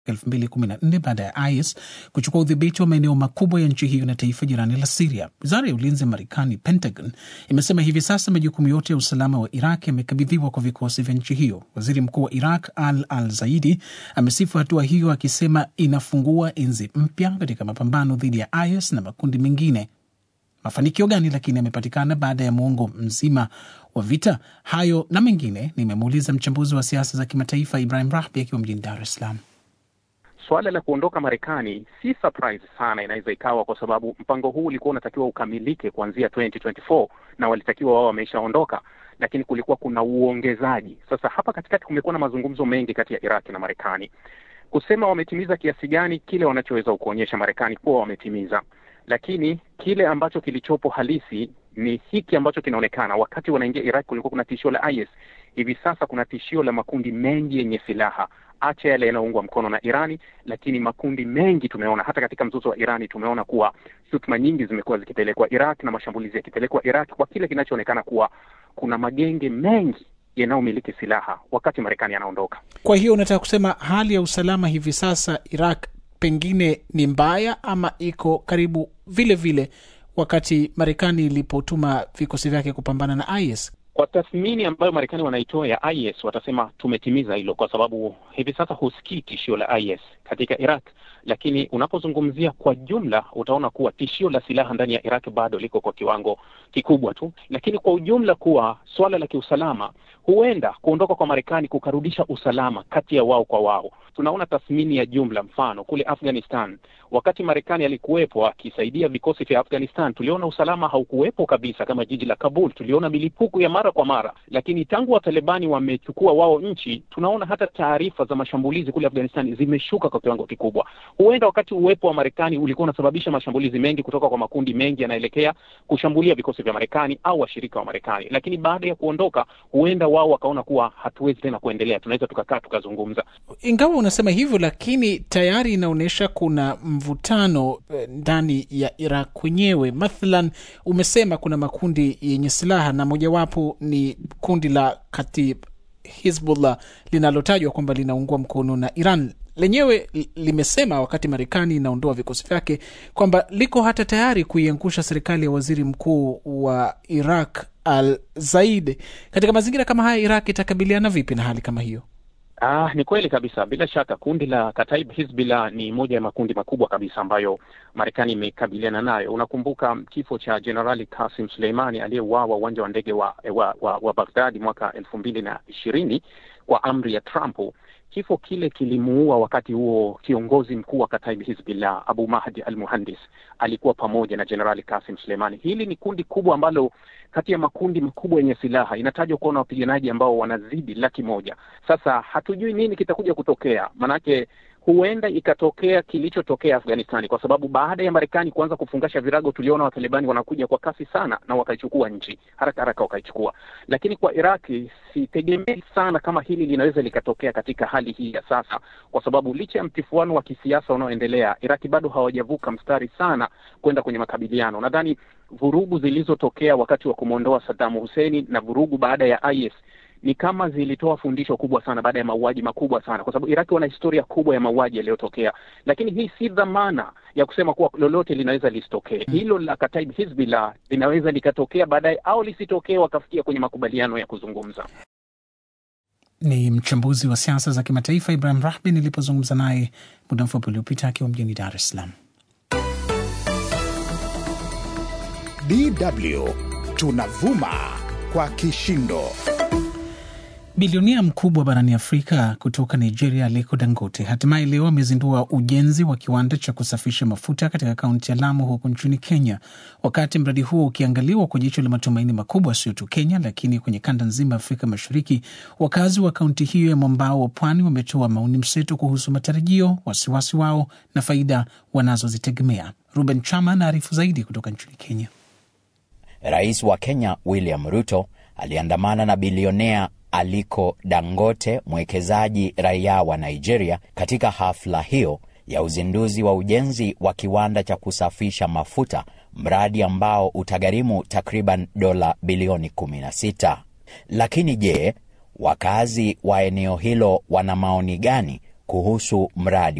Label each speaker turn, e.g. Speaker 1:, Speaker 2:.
Speaker 1: 2014 baada ya IS kuchukua udhibiti wa maeneo makubwa ya nchi hiyo na taifa jirani la Siria. Wizara ya ulinzi ya Marekani, Pentagon, imesema hivi sasa majukumu yote ya usalama wa Iraq yamekabidhiwa kwa vikosi vya nchi hiyo. Waziri mkuu wa Iraq Al Al Zaidi amesifu hatua hiyo akisema inafungua enzi mpya katika mapambano dhidi ya IS na makundi mengine. Mafanikio gani lakini yamepatikana baada ya muongo mzima wa vita? Hayo na mengine nimemuuliza mchambuzi wa siasa za kimataifa Ibrahim Rahbi akiwa mjini Dar es Salaam.
Speaker 2: Suala la kuondoka Marekani si surprise sana, inaweza ikawa kwa sababu mpango huu ulikuwa unatakiwa ukamilike kuanzia 2024 na walitakiwa wao wameshaondoka, lakini kulikuwa kuna uongezaji. Sasa hapa katikati kumekuwa na mazungumzo mengi kati ya Iraki na Marekani kusema wametimiza kiasi gani kile wanachoweza kuonyesha Marekani kuwa wametimiza, lakini kile ambacho kilichopo halisi ni hiki ambacho kinaonekana. Wakati wanaingia Iraq kulikuwa kuna tishio la IS, hivi sasa kuna tishio la makundi mengi yenye silaha, acha yale yanayoungwa mkono na Irani, lakini makundi mengi tumeona hata katika mzozo wa Irani tumeona kuwa shutuma nyingi zimekuwa zikipelekwa Iraq na mashambulizi yakipelekwa Iraq kwa kile kinachoonekana kuwa kuna magenge mengi yanayomiliki silaha wakati Marekani anaondoka.
Speaker 1: Kwa hiyo unataka kusema hali ya usalama hivi sasa Iraq pengine ni mbaya ama iko karibu vile vile wakati Marekani ilipotuma vikosi vyake kupambana na IS?
Speaker 2: Kwa tathmini ambayo Marekani wanaitoa ya IS, watasema tumetimiza hilo, kwa sababu hivi sasa husikii tishio la IS katika Iraq, lakini unapozungumzia kwa jumla utaona kuwa tishio la silaha ndani ya Iraq bado liko kwa kiwango kikubwa tu, lakini kwa ujumla kuwa swala la kiusalama, huenda kuondoka kwa Marekani kukarudisha usalama kati ya wao kwa wao. Tunaona tathmini ya jumla, mfano kule Afghanistan, wakati Marekani alikuwepo akisaidia vikosi vya Afghanistan, tuliona usalama haukuwepo kabisa, kama jiji la Kabul, tuliona milipuko ya mara kwa mara, lakini tangu Watalibani wamechukua wao nchi, tunaona hata taarifa za mashambulizi kule Afghanistan zimeshuka kwa kiwango kikubwa. Huenda wakati uwepo wa Marekani ulikuwa unasababisha mashambulizi mengi kutoka kwa makundi mengi yanaelekea kushambulia vikosi vya Marekani au washirika wa Marekani, lakini baada ya kuondoka, huenda wao wakaona kuwa hatuwezi tena kuendelea, tunaweza tukakaa tukazungumza.
Speaker 1: Ingawa unasema hivyo, lakini tayari inaonyesha kuna mvutano ndani ya Iraq kwenyewe. Mathalan, umesema kuna makundi yenye silaha na mojawapo ni kundi la Katib Hizbullah linalotajwa kwamba linaungwa mkono na Iran. Lenyewe limesema wakati Marekani inaondoa vikosi vyake kwamba liko hata tayari kuiangusha serikali ya waziri mkuu wa Iraq Al Zaid. Katika mazingira kama haya, Iraq itakabiliana vipi na hali kama hiyo?
Speaker 2: Ah, ni kweli kabisa. Bila shaka kundi la Kataib Hizbullah ni moja ya makundi makubwa kabisa ambayo Marekani imekabiliana nayo. Unakumbuka kifo cha Jenerali Kasim Suleimani aliyeuawa uwanja wa ndege wa, wa, wa, wa Baghdadi mwaka elfu mbili na ishirini kwa amri ya Trump. Kifo kile kilimuua wakati huo kiongozi mkuu wa Kataib Hizbullah Abu Mahdi al Muhandis alikuwa pamoja na Jenerali Kasim Suleimani. Hili ni kundi kubwa ambalo kati ya makundi makubwa yenye silaha inatajwa kuwa na wapiganaji ambao wanazidi laki moja. Sasa hatujui nini kitakuja kutokea, manake huenda ikatokea kilichotokea Afghanistani, kwa sababu baada ya Marekani kuanza kufungasha virago, tuliona Watalibani wanakuja kwa kasi sana na wakaichukua nchi haraka haraka, wakaichukua. Lakini kwa Iraki sitegemei sana kama hili linaweza likatokea katika hali hii ya sasa, kwa sababu licha ya mtifuano wa kisiasa unaoendelea, Iraki bado hawajavuka mstari sana kwenda kwenye makabiliano. Nadhani vurugu zilizotokea wakati wa kumwondoa Saddam Hussein na vurugu baada ya IS ni kama zilitoa fundisho kubwa sana baada ya mauaji makubwa sana, kwa sababu Iraki wana historia kubwa ya mauaji yaliyotokea, lakini hii si dhamana ya kusema kuwa lolote linaweza lisitokee. Hilo la Kataib Hizbullah linaweza likatokea baadaye au lisitokee, wakafikia kwenye makubaliano ya kuzungumza.
Speaker 1: Ni mchambuzi wa siasa za kimataifa Ibrahim Rahbi nilipozungumza naye muda mfupi uliopita akiwa mjini Dar es Salaam.
Speaker 3: DW tunavuma kwa kishindo.
Speaker 1: Bilionia mkubwa barani Afrika kutoka Nigeria, Aliko Dangote hatimaye leo amezindua ujenzi wa kiwanda cha kusafisha mafuta katika kaunti ya Lamu huko nchini Kenya, wakati mradi huo ukiangaliwa kwa jicho la matumaini makubwa, sio tu Kenya lakini kwenye kanda nzima ya Afrika Mashariki. Wakazi wa kaunti hiyo ya mwambao wa pwani wametoa maoni mseto kuhusu matarajio, wasiwasi wao na faida wanazozitegemea. Ruben Chama anaarifu zaidi kutoka nchini Kenya.
Speaker 4: Rais wa Kenya William Ruto aliandamana na bilionea Aliko Dangote, mwekezaji raia wa Nigeria, katika hafla hiyo ya uzinduzi wa ujenzi wa kiwanda cha kusafisha mafuta, mradi ambao utagharimu takriban dola bilioni 16. Lakini je, wakazi wa eneo hilo wana maoni gani kuhusu mradi